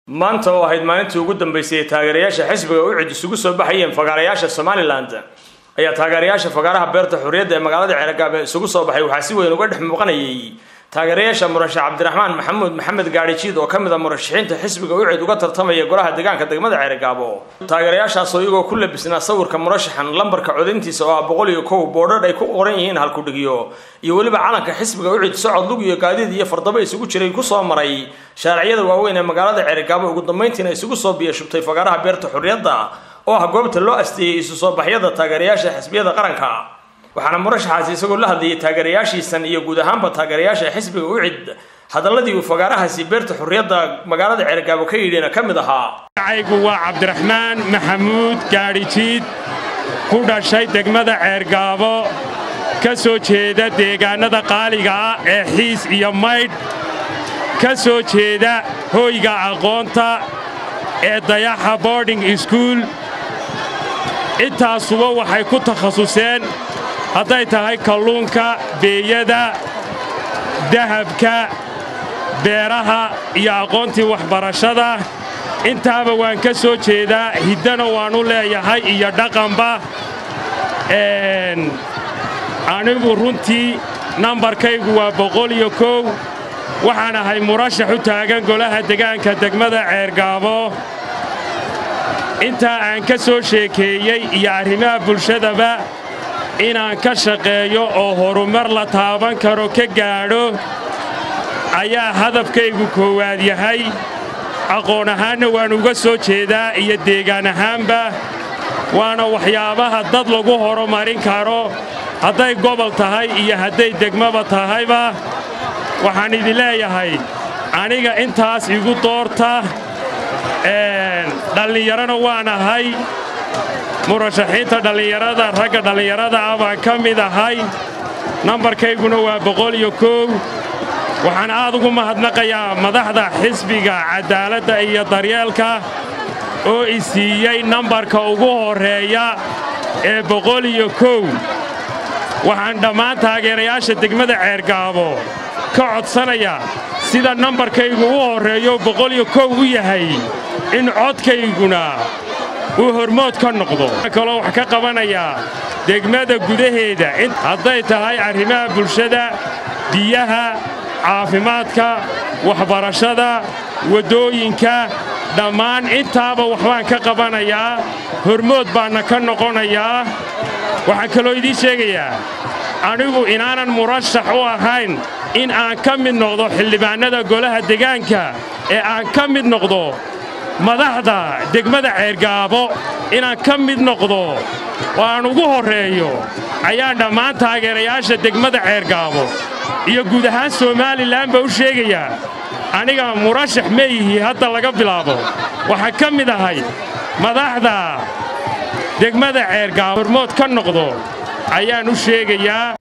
maanta oo ahayd maalintii ugu dambaysay ee taageerayaasha xisbiga u cid isugu soo baxayeen fagaarayaasha somalilan ayaa taageerayaasha fagaaraha beerta xurriyadda ee magaalada ceergaab ee isugu soo baxay waxaa si weyn uga dhex muuqanayay taageerayaasha murashax cabdiraxmaan maxamuud maxamed gaadhijiid oo ka mid a murashaxiinta xisbiga u cid uga tartamaya golaha deegaanka degmada ceergaabo taageerayaashaasoo iyagoo ku labisnaa sawirka murashaxan lambarka codintiisa oo ah boqol iyo kow boodhadh ay ku qoran yihiin halkudhigyo iyo weliba calanka xisbiga u cid socod lug iyo gaadiid iyo fardaba isugu jiray kusoo maray shaariciyada waaweyn ee magaalada ceergaabo ugu dambayntiina isugu soo biyashubtay fagaaraha beerta xurriyadda oo ah goobta loo asteeyey isu soo baxyada taageerayaasha xisbiyada qaranka waxaana murashaxaasi isagoo la hadlayay taageerayaashiisan iyo guud ahaanba taageerayaasha xisbiga u cid hadalladii uu fagaarahaasi beerta xurriyadda magaalada ceergaabo ka yidhina ka mid ahaa magacaygu waa cabdiraxmaan maxamuud gaadhijiid ku dhashay degmada ceergaabo ka soo jeeda deegaannada qaaliga ah ee xiis iyo maydh ka soo jeeda hooyga aqoonta ee dayaxa boarding iskuul intaasuba waxay ku takhasuseen hadday tahay kalluunka beeyada dahabka beeraha iyo aqoontii waxbarashada intaaba waan ka soo jeedaa hiddana waannu leeyahay iyo dhaqanba anigu runtii nambarkaygu waa boqol iyo kow waxaan ahay murashax u taagan golaha degaanka degmada ceergaabo intaa aan ka soo sheekeeyey iyo arrimaha bulshadaba inaan ka shaqeeyo oo horumar la taaban karo ka gaadho ayaa hadafkaygu koowaad yahay aqoon ahaanna waan uga soo jeedaa iyo deegaan ahaanba waana waxyaabaha dad lagu horumarin karo hadday gobol tahay iyo hadday degmaba tahayba waxaan idin leeyahay aniga intaas igu doorta dhallinyarana waan ahay murashaxiinta dhallinyarada ragga dhallinyarada ah baan ka mid ahay nambarkayguna waa boqol iyo kow waxaan aad ugu mahadnaqayaa madaxda xisbiga caddaaladda iyo daryeelka oo i siiyey nambarka ugu horreeya ee boqol iyo kow waxaan dhammaan taageerayaasha degmada ceergaabo ka codsanayaa sida nambarkaygu u horreeyo boqol iyo kow u yahay in codkayguna uu hormood ka noqdo kaloo wax ka qabanayaa degmada gudaheeda hadday tahay arrimaha bulshada biyaha caafimaadka waxbarashada waddooyinka dhammaan intaaba waxbaan ka qabanayaa hormood baanna ka noqonayaa waxaan kaloo idiin sheegayaa anigu inaanan murashax u ahayn in aan ka mid noqdo xildhibaannada golaha degaanka ee aan ka mid noqdo madaxda degmada ceergaabo inaan ka mid noqdo oo aan ugu horreeyo ayaan dhammaan taageerayaasha degmada ceergaabo iyo guud ahaan somalilan baa u sheegayaa aniga murashax ma yihi hadda laga bilaabo waxaan ka mid ahay madaxda degmada ceergaabo hormood ka noqdo ayaan u sheegayaa